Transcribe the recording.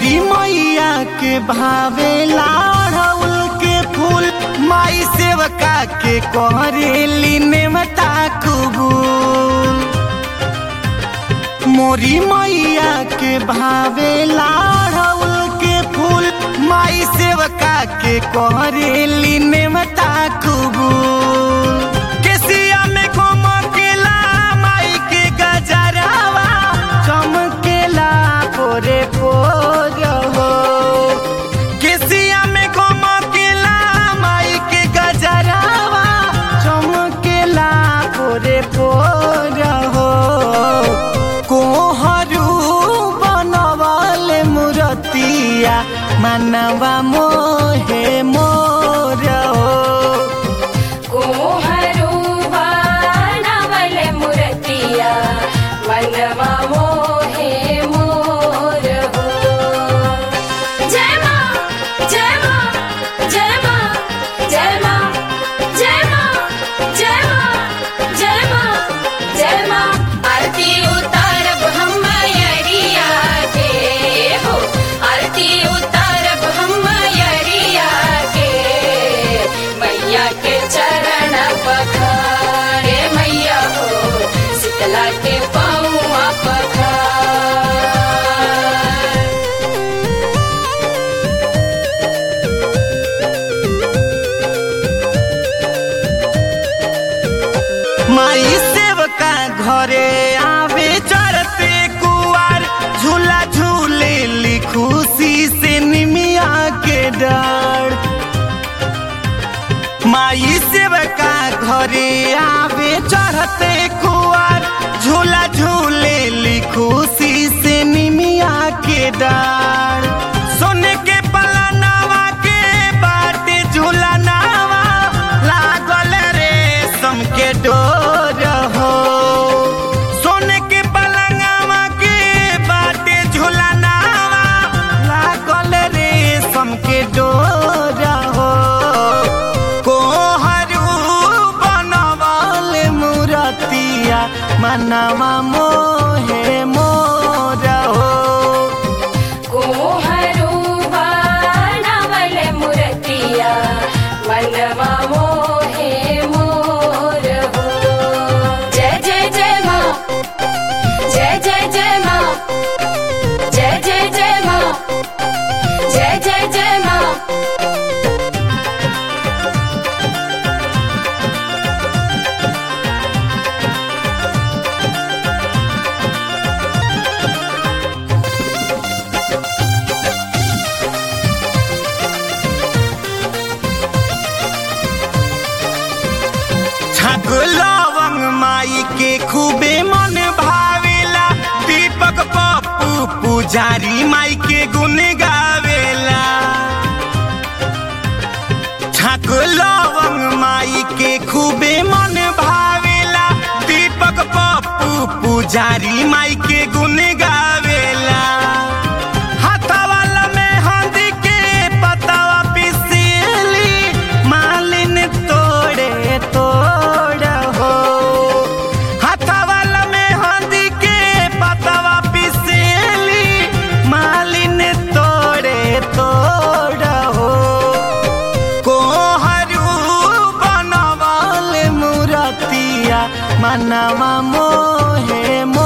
मोरी मैया के भावेला अड़हुल के फूल माई सेवका के करेली नेमता कबूल मोरी मैया के भावेला अड़हुल के फूल माई सेवका के करेली नेमता कबूल केसिया में घुमकेला माई के गजरावा चमकेला पोरे पोर हो केसिया में घुमकेला माई के गजरावा चमकेला पोरे पोर हो कोहरू बनवल मुरतिया मनवा मोहे मोर हो कोहरू बनवल मूर्तिया मनवा मोहे मोर हो जय माँ जय माँ जय माँ जय माँ जय माँ जय माँ जय माँ जय माँ आरती उतारब हम मयरिया के हो आरती उतारब हम मयरिया के मैया के चरण पखारे मैया हो शीतला के पाऊँ पखार माई सेवका घरे आवे चरते कुआर झूला झूले ली खुशी से निमिया के डर माई सेवका घरे आवे चढ़ते कुआर झूला झूले ली खुशी से निमिया के डर सोने के पलनावा के बाटे झूला नावा लागल रेशम के डोर हो सोने के पलंगावा के बाटे झूला नावा लागल रेशम के डोर हो कोहरू बनवल मुरतिया मनवा मोहे मोर हो कोहरू बनवल मूर्तिया मनवा मोहे मोर हो जय जय जय माँ जय जय जय माँ जय जय जय माँ जय जय जय माँ छक लवंग माई के खूबे मन भावेला दीपक पप्पू पुजारी माई के गुण गावेला छक लवंग माई के खूबे मन भावेला दीपक पप्पू पुजारी माई के गुण गावेला हाथवाला में हंदी के पतावा पिसीली मालिन तोड़े तोड़ हो हाथवाला में हंदी के पतावा पिसीली मालिन तोड़े तोड़ हो कोहरू बनवल मुरतिया मनवा मोहे मोर